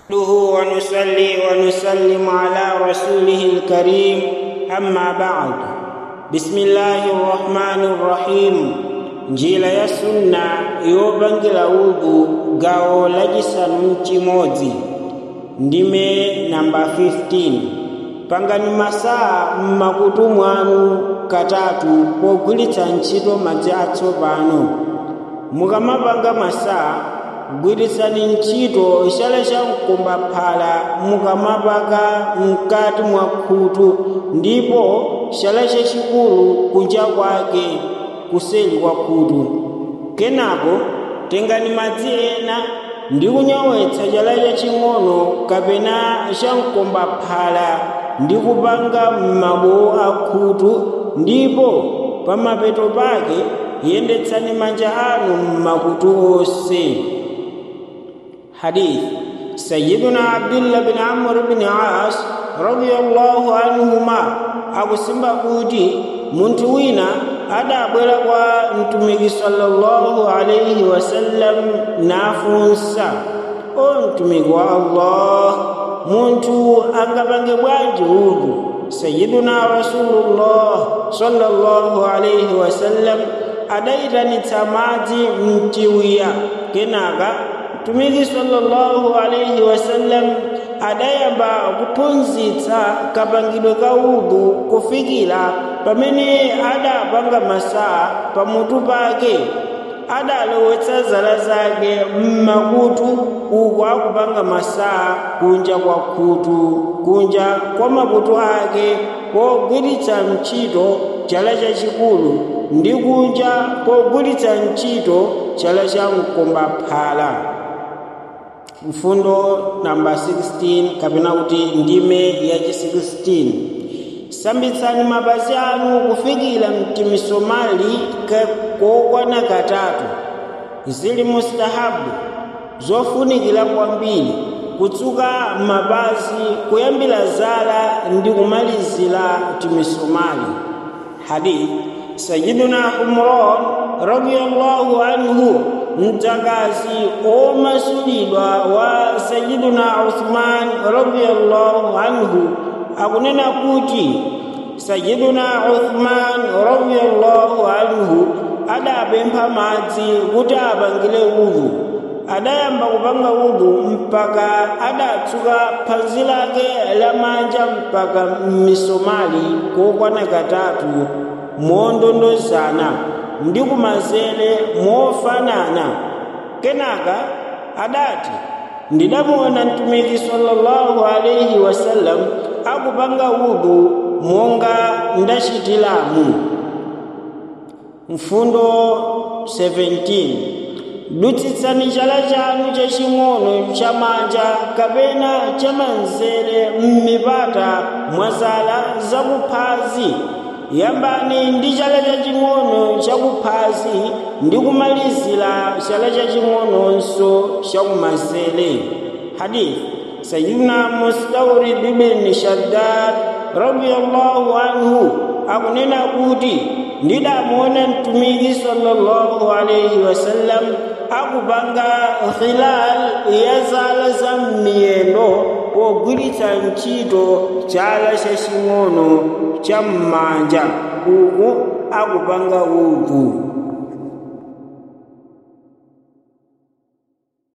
نحمده ونصلي ونسلم على رسوله الكريم أما بعد بسم الله الرحمن الرحيم njira ya sunna yopangira udhu gawo lachisanu mchimodzi ndime namba 15 pangani masaa m'makutu mwanu katatu pogwiritsa ntchito madzi atsopano mukamapanga masaa gwiritsani ntchito chala cha mkombaphala mukamapaka mkati mwa khutu ndipo chala chachikulu kunja kwake kuseli kwa khutu kenako tengani madzi ena ndi kunyowetsa chala chaching'ono kapena cha mkombaphala ndi kupanga m'mabowo a khutu ndipo pamapeto pake yendetsani manja anu m'makutu onse hadith sayyiduna abdullah bin amr bin as radiyallahu anhuma akusimba kuti munthu wina adabwera kwa mtumiki sallallahu alaihi wasallam nafunsa o mtumiki wa allah munthu angapange bwanji udhu sayyiduna rasulullah sallallahu alaihi wasallam adayitanitsa madzi mchiwiya kenaka mtumiki sallallahu alaihi wasallam adayamba kuphunzitsa kapangidwe ka udhu kufikira pamene adapanga masaa pamutu pake adalowetsa zala zake mmakutu uku akupanga masaa kunja kwa khutu kunja kwa makutu ake pogwiritsa ntchito chala chachikulu ndi kunja pogwiritsa ntchito chala cha mkombaphala mfundo namba 16 kapena kuti ndime yachi 16 sambitsani mapazi anu kufikira mtimisomali kokwana katatu zili mustahabu zofunikira kwambiri kutsuka mapazi kuyambira zala ndi kumalizira timisomali hadith sayiduna umran radiyallahu anhu mdzakazi omasulidwa wa sayiduna uthman radiyallahu anhu akunena kuti sayiduna uthman radiyallahu anhu adapempha madzi kuti apangire udhu adayamba kupanga udhu mpaka adatsuka phazi lake lamanja mpaka m'misomali kokwana katatu mondondozana ndi kumanzere mofanana kenaka adati ndidamuona mtumiki sallallahu alaihi wasallam akupanga udhu monga ndachitiramu mfundo 17 dutsitsani chala chanu chaching'ono chamanja kapena chamanzere m'mipata mwa zala zakuphazi yambani ndi chala chaching'ono chakuphazi ndi kumalizira chala chaching'ononso chakumanzere hadith sayidina mustawrid bin shaddad radiyallahu anhu akunena kuti ndidamuona mtumiki sallallahu alaihi wasallam akupanga khilal ya zala za m'miyendo pogwiritsa ntchito chala chaching'ono cha m'manja uku akupanga udhu